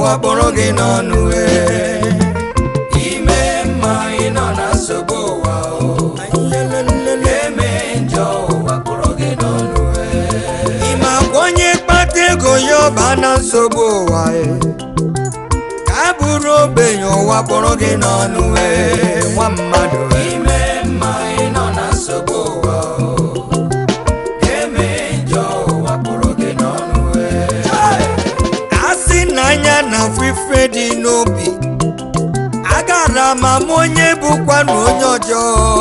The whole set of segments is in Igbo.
ụwa kpọrọ gị n'ọnụ ee. ime mma ị nọ na nsogbu ụwa o eme njọ ụwa kpọrọ gị n'ọnụ ị ma gwa onye kpata ego ya ọba na nsogbu ụwa ee. ka a bụrụ ogbenye ụwa kpọrọ gị n'ọnụ ee, nwa mmadụ ee. ime mma ị nọ na nsogbu ụwa o eme njọ ụwa kpọrọ gị n'ọnụ a sị na anya na afụ ife dị n'obi agara ma m onye bụkwa na onye ọjọọ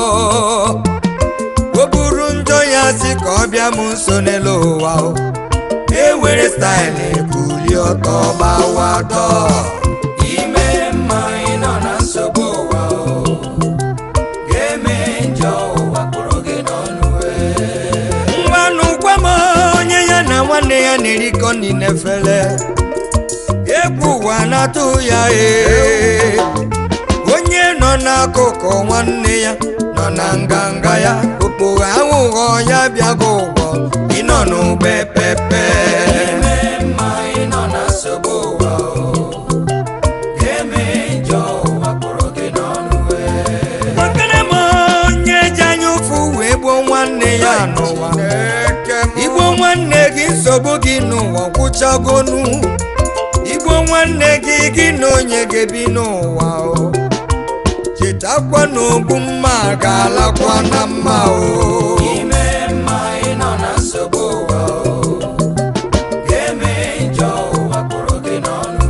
o buru njọ ya si ka ọ bịa m nso n'elu ụwa o. e were staịlụ ebuli ọtọ gbawa ọtọ ime mma ị nọ na nsogbu ụwa o eme njọ ụwa kpọrọ gị n'ọnụ ngwanụ gwa m onye ya na nwanne ya na-erikọ nri n'efere egwu ụwa na-atụ ya ee onye nọ n'akụkụ nwanne ya nọ na nganga ya okporo aghụghọ ya bịago ụgwọ ịnọ n'ugbe pepe ime mma ị nọ na nsogbu ụwa o eme njọ ụwa kpọrọ gị n'ọnụ kpọkere m onye ji anya ụfụ wee gbuo nwanne ya n'ụwa igbo nwanne gị nsogbu gị n'ụwa gwụchagonu igbo nwanne gị gị na onye ga-ebi n'ụwa o chetakwa na ogbu mma ga-alakwa na mma o ime mma ị nọ na nsogbu ụwa o eme njọ ụwa kpọrọ gị n'ọnụ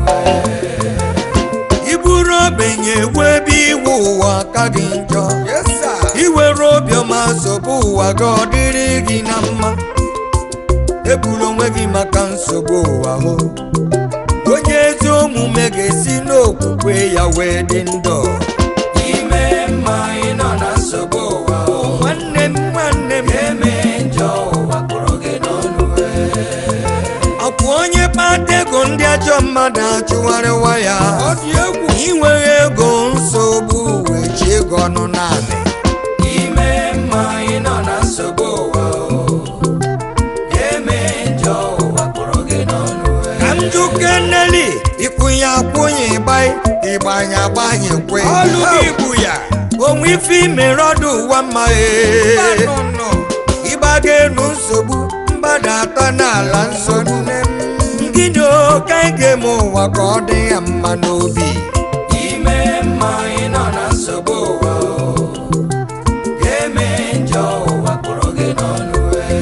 iburu ogbenye wee ebe iwu ụwa ka gị njọ iwere obiọma nsogbu ụwa gị ọ dịrị gị na mma egbula onwe gị maka nsogbu ụwa hụ onye ezi omume ga-esi n'okwukwe ya wee dị ndụ ime mma ị nọ na nsogbu ụwa o nwanne m nwanne m eme njọ ụwa kpọrọ gị n'ọnụ ọkwa onye kpata ego ndị ajọ mmadụ achụgharịwa ya inweghị ego nsogbu wee chi ego ọnụ naanị ime mma ị nọ na nsogbu ụwa o eme njọ ụwa kpọrọ gị n'ọnụ ka m jụke nneli ịkwụnye akwụnye ịgbanye ịgbanye agbanye kwe Ọlụ gị bụ ya. onwe ife imere ọdụ ụwa mma ee ịgbaga enu nsogbu mgbada atọ n'ala nsogbu gịnị oke ga-eme ụwa ka ọ dị ya mma n'obi ime mma ị nọ na nsogbu ụwa o eme njọ ụwa kpọrọ gị n'ọnụ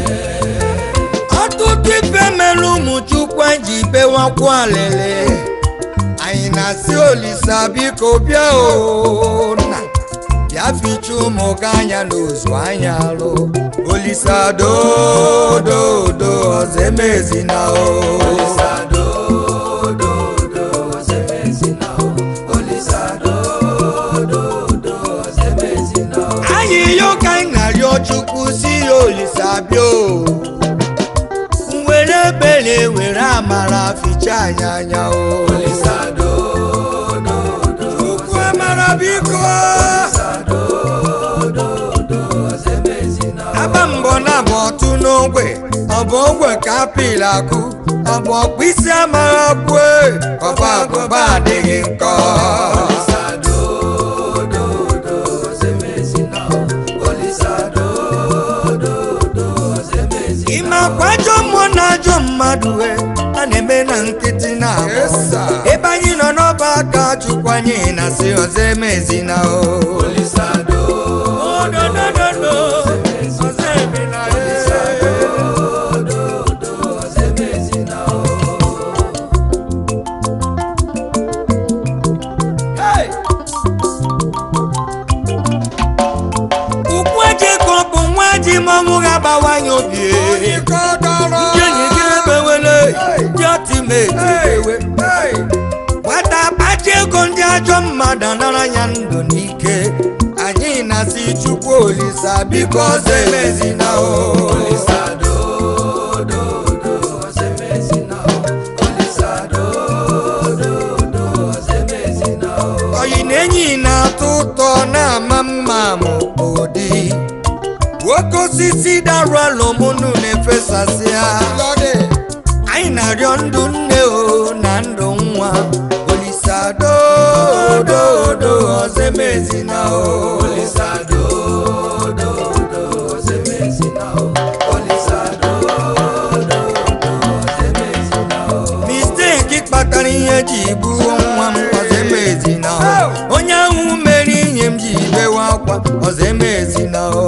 ọtụtụ ife mere ụmụ chukwu anyị ji bewakwu alele anyị na-asị olisa biko bịa o na bịa ficha ụmụ gị anya n'ozu anya alụ olisa dododo ọzọ emezina o anyị yo ka anyị na-arịọ chukwu si ya olisa bịa o were ebere were amara ficha anyị anya o chukwu amara biko aba mbọ na abụ ọtụ n'ogwe ọ bụ ogwe ka apịla akụ ọ bụ ọkpụ isi amara kwue ọba agụba adịghị nkọ ime akwa ajọ mmụọ na ajọ mmadụ e a na-eme na nkịtị na ebe anyị nọ n'ọba aka chukwu anyị na si ọzọ emezina o Ododododo, ọzọ emena e. Hey! ukwu eji ka ọ bụ nwa ji mmanwụ ga-abawanye obi e. ndị enyi gị ebewele ndị ọtimeti ewe nwata kpachi ego ndị ajọ mmadụ anara ya ndụ n'ike anyị na-asị chukwu olisa biko ọzọ emezina o oyi na enyi na-atọ ụtọ na-ama mma ma ụdị nwoke osisi darụ alụmụnụ na-efesasị ha anyị na-arịọ ndụ nne o na ndụ nwa ozemezina o misteki kpatara ihe ji gbuo nwa m ozemezina o onye ahụ mere ihe m ji bewe akwa ozemezina o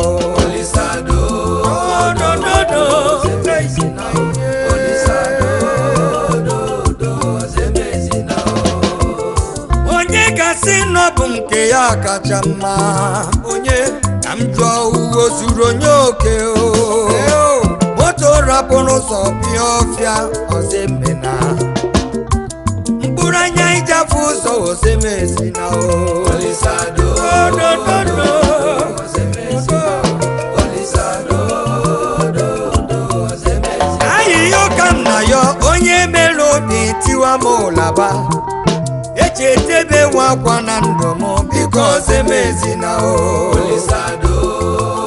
onye gasị nọ bụ nke ya kacha mma onye ka m jụọ uwe zuru onye oke o moto rapụrụ ụzọ bịa ọfịa ozemena mkpụrụ anya ịjafe ụzọ ozemezi na ahịhịa ụka m na ya onye mere obi tiwa m ụlaba eji etebe nwa akwa na ndụ m biko ozemezi na o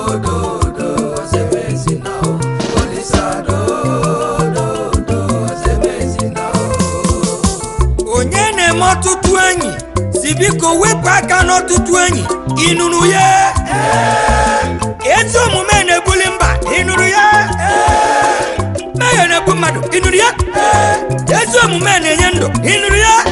onye na-eme ọtụtụ enyi si biko wepụ aka n'ọtụtụ enyi ịnụrụ ya ezi omume na-ebuli mba ịnụrụ ya mmehie na-egbu mmadụ ịnụrụ ya ezi omume na-enye ndụ ịnụrụ ya